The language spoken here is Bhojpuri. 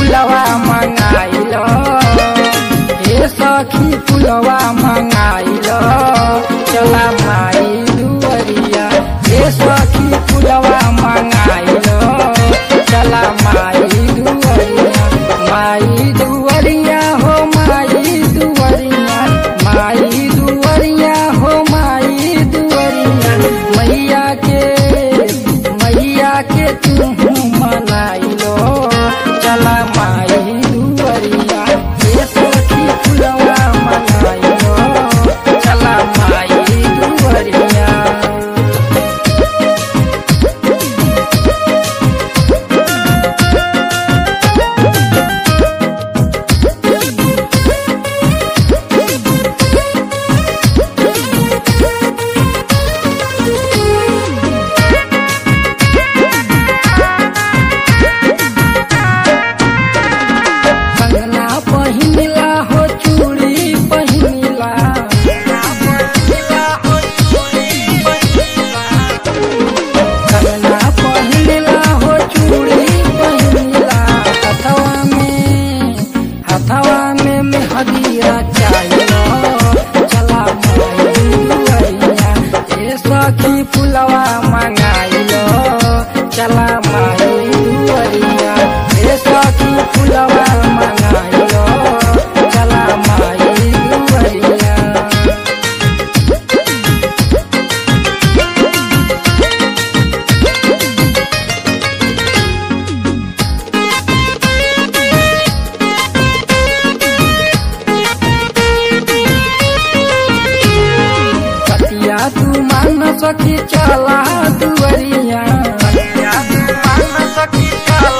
फुलवा मंगाइल हे सखी फुलवा मंगाइल चला माई दुवरिया हे सखी फुलवा मंगाइल चला माई दुवरिया माई दुवरिया हो माई दुवरिया माई दुवरिया हो माई दुवरिया मैया के मैया के तू मनाइलो चला माई दुवरिया हे सखी फुलवा मनाइलो चला माई दुवरिया कंगना पहिनला हो चूड़ी पहिनला कंगना पहिनला हो चूड़ी पहिनला हथवा में हथवा में मेहदीरा चाहिए चला माइया ए सखी फुलवा मंगाइलो चला माई दुवरिया ए सखी फुलवा मंगाइलो चला माई दुवरिया कतिया तू मान सकी चला दुवरिया कतिया तू मान सकी चला